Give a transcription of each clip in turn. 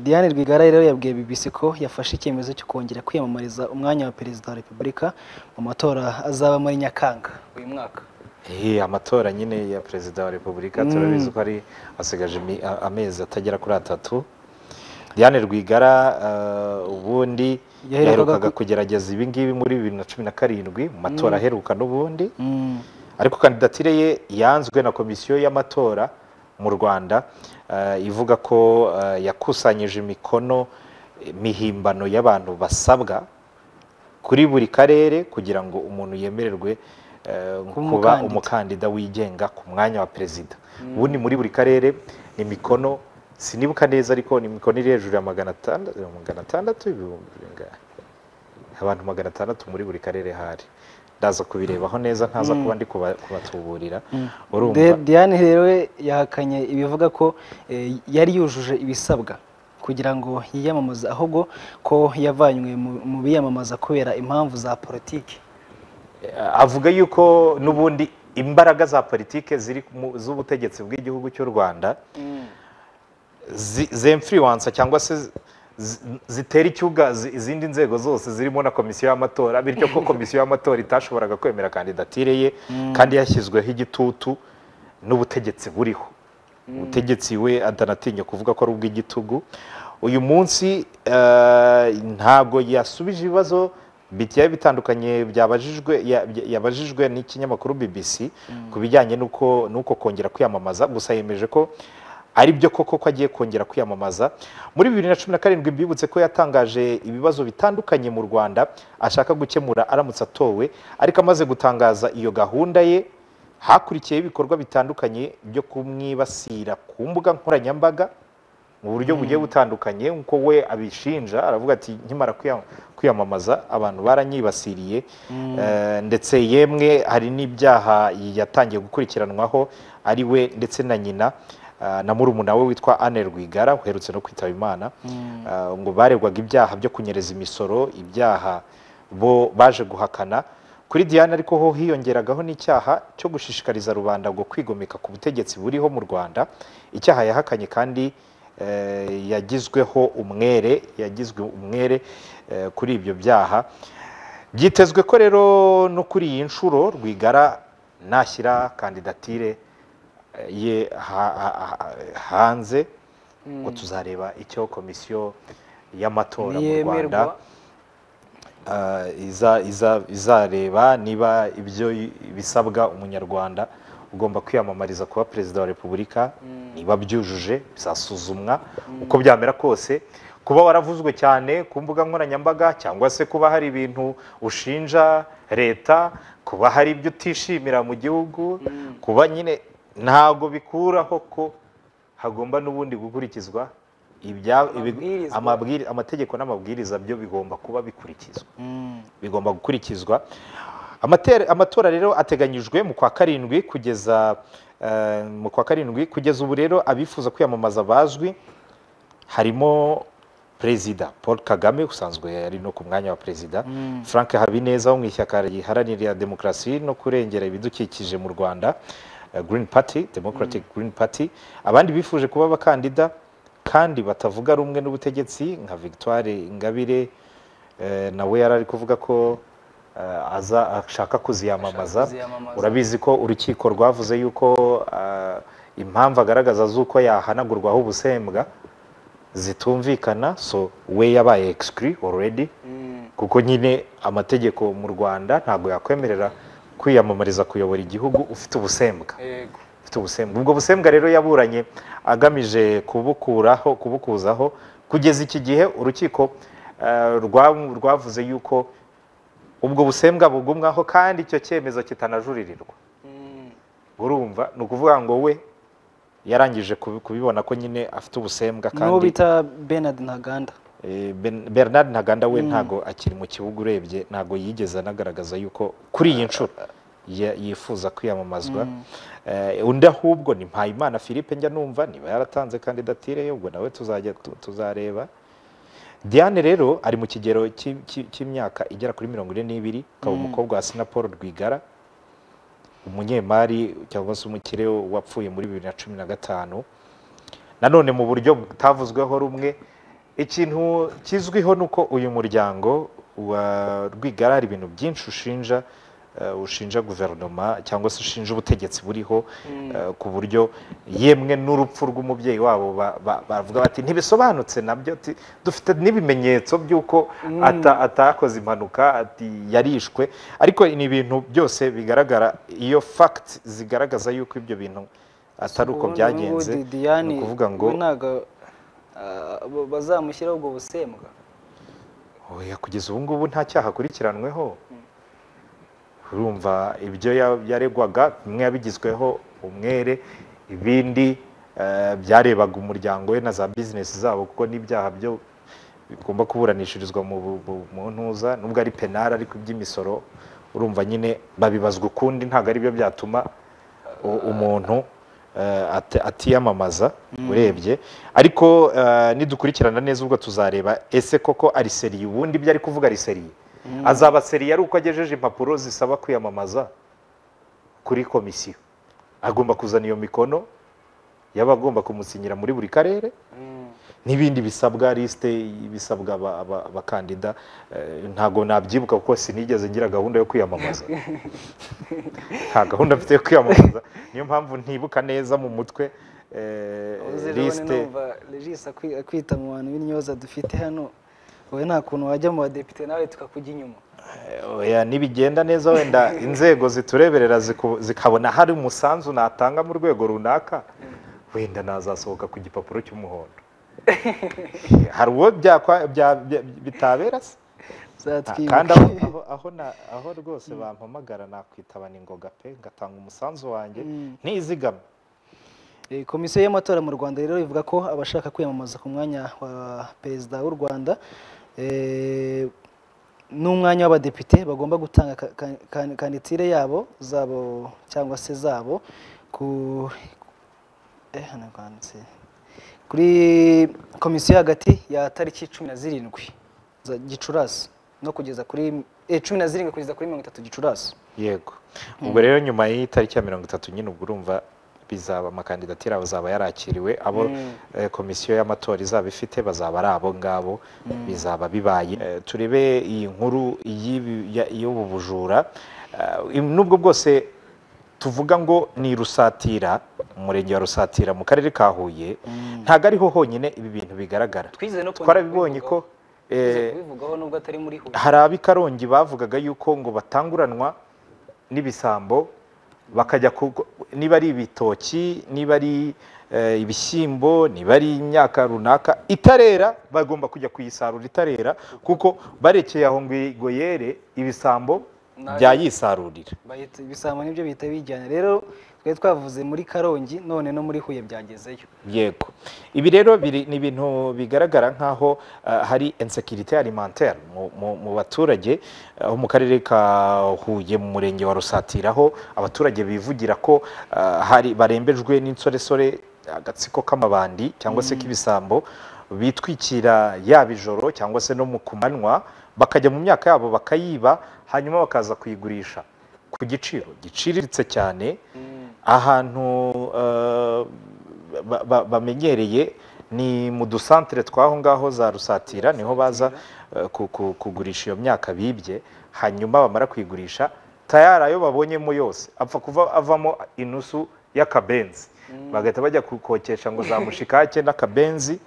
Diane Rwigara rero yabwiye BBC ko yafashe icyemezo cyo kongera kwiyamamariza umwanya wa Perezida wa Repubulika mu matora azaba muri Nyakanga uyu mwaka Eh, amatora nyine ya perezida wa repubulika turabizi ko ari asigaje imi- a- amezi atagera kuri atatu diane rwigara eh, ubundi Yaherukaga yaherukaga ku- kugerageza ibi ngibi muri bibiri na cumi na karindwi mu matora aheruka n'ubundi Mm. ariko kandidatire ye yanzwe na komisiyo y'amatora mu rwanda eh, ivuga ko eh, yakusanyije imikono eh, mihimbano y'abantu basabwa kuri buri karere kugira ngo umuntu yemererwe eh, kuba umukandida. umukandida wigenga ku mwanya wa perezida ubundi muri buri karere ni imikono sinibuka neza ariko ni imikono iri hejuru ya magana atandatu magana atandatu ibihumbi bingahe abantu magana atandatu muri buri karere hari ndaza kubirebaho neza ntaza kuba ndi kuba- kubatuburira urumva De- Diane rero we yahakanye ibivuga ko eh, yari yujuje ibisabwa kugira ngo yiyamamaze ahubwo ko yavanywe mu- mu biyamamaza kubera impamvu za politiki Eh, avuga yuko n'ubundi imbaraga za politike ziri mu- z'ubutegetsi bw'igihugu cy'u rwanda zi- zemfiriwansa cyangwa se zi- zi- zitera icyuga zi- izindi nzego zose zirimo na komisiyo y'amatora bityo ko komisiyo y'amatora itashoboraga kwemera kandidatire ye kandi yashyizweho igitutu n'ubutegetsi buriho ubutegetsi we atanatinya kuvuga ko ari ubw'igitugu uyu munsi eh, ntabwo yasubije ibibazo bigiye bitandukanye byabajijwe ya- bya- yabajijwe n'ikinyamakuru BBC ku bijyanye n'uko n'uko kongera kwiyamamaza gusa yemeje ko ari byo koko ko agiye kongera kwiyamamaza muri bibiri na cumi na karindwi bibutse ko yatangaje ibibazo bitandukanye mu rwanda ashaka gukemura aramutse atowe ariko amaze gutangaza iyo gahunda ye hakurikiyeho ibikorwa bitandukanye byo kumwibasira ku mbuga nkoranyambaga mu buryo bugiye butandukanye nkuko we abishinja aravuga ati nkimara kwiyam- kwiyamamaza abantu baranyibasiriye Eh, ndetse yemwe hari n'ibyaha yatangiye gukurikiranwaho ari we ndetse na nyina eh, na murumuna we witwa Anne Rwigara uherutse no kwitaba Imana Eh, ngo baregwaga ibyaha byo kunyereza imisoro ibyaha bo baje guhakana kuri Diane ariko ho hiyongeragaho n'icyaha cyo gushishikariza rubanda ngo kwigomeka ku butegetsi buriho mu Rwanda icyaha yahakanye kandi eh, yagizweho umwere yagizwe umwere eh, kuri ibyo byaha byitezwe ko rero no kuri iyi nshuro rwigara nashyira kandidatire eh, ye ha- ha- ha- hanze ngo tuzareba icyo komisiyo y'amatora mu rwanda Ntiyemerwa. eh, iza- iza- izareba niba ibyo i- bisabwa umunyarwanda ugomba kwiyamamariza kuba perezida wa repubulika niba byujuje bizasuzumwa uko byamera kose kuba waravuzwe cyane ku mbuga nkoranyambaga cyangwa se kuba hari ibintu ushinja leta kuba hari ibyo utishimira mu gihugu kuba nyine ntabwo bikuraho ko hagomba n'ubundi gukurikizwa ibya- ibi- Amabwiriza. amabwiri- amategeko n'amabwiriza byo bigomba kuba bikurikizwa Mm. bigomba gukurikizwa Amatera- amatora rero ateganyijwe mu kwa karindwi kugeza eh, mu kwa karindwi kugeza ubu rero abifuza kwiyamamaza bazwi harimo perezida paul kagame usanzwe ari no ku mwanya wa perezida frank habineza wo mu ishyaka riharanira demokarasi no kurengera ibidukikije mu rwanda eh, green party democratic green party abandi bifuje kuba abakandida kandi batavuga rumwe n'ubutegetsi nka victoire ingabire eh, nawe yari ari kuvuga ko eh, aza ashaka kuziyamamaza Ashaka kuziyamamaza. urabizi ko urukiko rwavuze yuko eh, impamvu agaragaza z'uko yahanagurwaho ubusembwa zitumvikana so we yabaye exclu already kuko nyine amategeko mu rwanda ntabwo yakwemerera kwiyamamariza kuyobora igihugu ufite ubusembwa ufite ubusembwa ubwo busembwa rero yaburanye agamije kubukuraho kubukuzaho kugeza iki gihe urukiko eh, rwa- rwavuze yuko ubwo busembwa bugumwaho kandi icyo cyemezo kitanajuririrwa urumva ni ukuvuga ngo we yarangije kubi- kubibona ko nyine afite ubusembwa n'uwo kandi bita Bernard Ntaganda Eh, Ben- Bernard Ntaganda we ntago akiri mu kibuga urebye ntago yigeze anagaragaza yuko kuri iyi nshuro ya- yifuza kwiyamamazwa Eh, undi ahubwo ni Mpayimana Philippe njya numva niba yaratanze kandidatire ye ubwo nawe tuzajya tu- tuzareba Diane rero ari mu kigero cy'i- cy'i- cy'imyaka igera kuri mirongo ine n'ibiri akaba umukobwa wa Sina Paul Rwigara umunyemari cyangwa se umukire wapfuye muri bibiri na cumi na gatanu nanone mu buryo butavuzweho rumwe ikintu kizwiho ni uko uyu muryango wa rwigara hari ibintu byinshi ushinja eh, ushinja guverinoma cyangwa se ushinja ubutegetsi buriho eh, ku buryo yemwe n'urupfu rw'umubyeyi wabo ba- ba- bavuga bati ntibisobanutse nabyo ati, dufite n'ibimenyetso by'uko ata- atakoze impanuka ati yarishwe ariko ni ibintu byose bigaragara iyo fact zigaragaza yuko ibyo bintu atari uko Ubundi byagenze n'ubundi ni Diane ukuvuga ngo we ntago ah, bo- bazamushyiraho ubwo busembwa oya kugeza ubu ngubu nta cyaha akurikiranweho urumva ibyo ya- yaregwaga bimwe yabigizweho umwere ibindi eh, byarebaga umuryango we na za bizinesi zabo kuko n'ibyaha byo bigomba kuburanishirizwa mu bu- bu- mu ntuza nubwo ari penari ariko iby'imisoro urumva nyine babibazwa ukundi ntabwo ari byo byatuma u- umuntu eh, ati- atiyamamaza urebye ariko eh, nidukurikirana neza ubwo tuzareba ese koko ari seriye ubundi ibyo ari kuvuga ari seriye azaba seriye ari uko agejeje impapuro zisaba kwiyamamaza kuri komisiyo agomba kuzana iyo mikono y'abagomba kumusinyira muri buri karere n'ibindi bisabwa lisite ibisabwa aba- aba- abakandida eh, ntago nabyibuka kuko sinigeze ngira gahunda yo kwiyamamaza nta gahunda mfite yo kwiyamamaza niyo mpamvu ntibuka neza mu mutwe eh, uzi rero lisite numva regis akwi- akwita mu bantu b'intyoza dufite hano wowe nta kuntu wajya mu badepite nawe tukakujya inyuma Oya, nibigenda neza wenda inzego zitureberera ziku- zikabona hari umusanzu natanga mu rwego runaka wenda nazasohoka ku gipapuro cy'umuhondo hari uwo byakwa- bya- bya- bitabera se uzatwibuke kandi aho, aho, aho, na, aho rwose bampamagara nakwitaba ningoga pe ngatanga umusanzu wanjye ntizigame Eh, komisiyo y'amatora mu rwanda rero ivuga ko abashaka kwiyamamaza ku mwanya wa perezida w'u rwanda eh, n'umwanya w'abadepite bagomba gutanga ka- ka- kan- kandidatire yabo zabo cyangwa se zabo ku eh, hano rwanditse. kuri komisiyo hagati ya tariki cumi na zirindwi za gicurasi no kugeza kuri eh, cumi na zirindwi kugeza kuri mirongo itatu gicurasi yego ubwo rero nyuma y'itariki ya mirongo itatu nyine ubwo urumva bizaba amakandidatire abo azaba yarakiriwe abo eh, komisiyo y'amatora izaba ifite bazaba ari abo ngabo bizaba bibaye Eh, turebe iyi nkuru y'ibi- ya- y'ubu bujura Eh, im- nubwo bwose tuvuga ngo ni rusatira umurenge wa rusatira mu karere ka huye ntabwo ariho honyine ibi bintu bigaragara twize no kongera twarabibonye ko eh, kubivugaho nubwo atari muri huye hari ab'i karongi bavugaga yuko ngo batanguranwa n'ibisambo bakajya ku- niba ari ibitoki niba ari eh, ibishyimbo niba ari imyaka runaka itarera bagomba kujya kuyisarura itarera kuko barekeye aho ngo igoyere ibisambo byayisarurira bahita ibisambo nibyo bihita bijyana rero twari twavuze muri karongi none no muri huye byagezeyo yego ibi rero biri- ni ibintu bigaragara nk'aho eh, hari insekirite alimentaire mu- mu- mu baturage aho mu karere ka huye mu murenge wa rusatira aho abaturage bivugira ko eh, hari barembejwe n'insoresore agatsiko k'amabandi cyangwa se k'ibisambo bitwikira yaba ijoro cyangwa se no mu ku manywa bakajya mu myaka yabo bakayiba hanyuma bakaza kuyigurisha ku giciro giciriritse cyane ahantu eh, ba- ba- bamenyereye ni mu dusantere tw'aho ngaho za rusatira niho baza eh, ku- ku- kugurisha iyo myaka bibye hanyuma bamara kuyigurisha tayari ayo babonyemo yose apfa kuva avamo inusu y'akabenzi bagahita bajya kukokesha ngo za mushikake n'akabenzi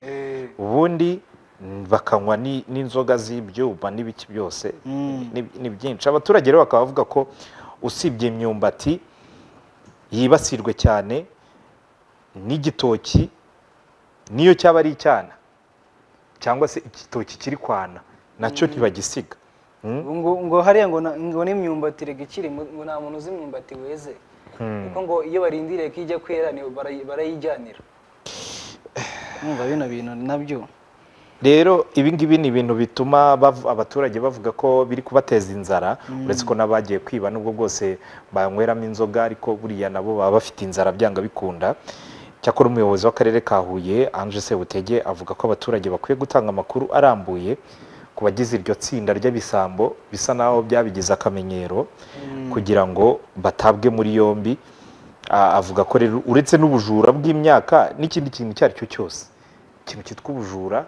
ubundi mm, bakanywa ni- n'inzoga z'ibyuma n'ibiki byose ni- ni byinshi abaturage rero bakaba bavuga ko usibye imyumbati yibasirwe cyane n'igitoki niyo cyaba ari icyana cyangwa se igitoki kiri kwana nacyo ntibagisiga Mm? ngo ngo hariya ngo na- ngo n'imyumbati rega ikiri mu- ngo nta muntu uzi imyumbati weze kuko ngo iyo barindiriye ko ijya kwera ni barayi- barayijyanira numva bino bintu nabyo rero ibi ngibi ni ibintu bituma bav- abaturage bavuga ko biri kubateza inzara uretse ko n'abagiye kwiba nubwo bwose banyweramo inzoga ariko buriya nabo baba bafite inzara byanga bikunda cyakora umuyobozi w'akarere ka huye ange sebutege avuga ko abaturage bakwiye gutanga amakuru arambuye ku bagize iryo tsinda ry'abisambo bisa naho byabigize akamenyero kugira ngo batabwe muri yombi Ah, avuga ko rero uretse n'ubujura bw'imyaka n'ikindi kintu icyo ari cyo cyose ikintu cyitwa ubujura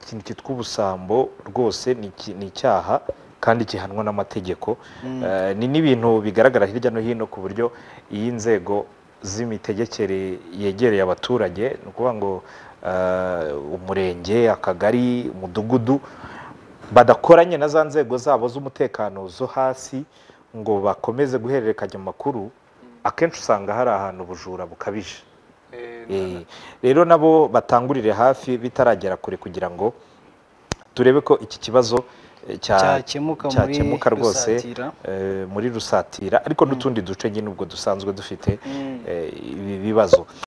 ikintu cyitwa ubusambo rwose ni iki- ni icyaha kandi gihanwa n'amategeko Eh, ni n'ibintu bigaragara hirya no hino ku buryo iyo inzego z'imitegekere yegereye abaturage ni ukuvuga ngo eh, umurenge akagari umudugudu badakoranye na za nzego zabo z'umutekano zo hasi ngo bakomeze guhererekanya amakuru akenshi usanga hari ahantu ubujura bukabije Eh, rero nabo batangurire hafi bitaragera kure kugira ngo turebe ko iki kibazo eh, cya- Cyakemuka muri cyakemuka rwose Rusatira. eh, muri rusatira ariko n'utundi duce nyine ubwo dusanzwe dufite eh, ibi bibazo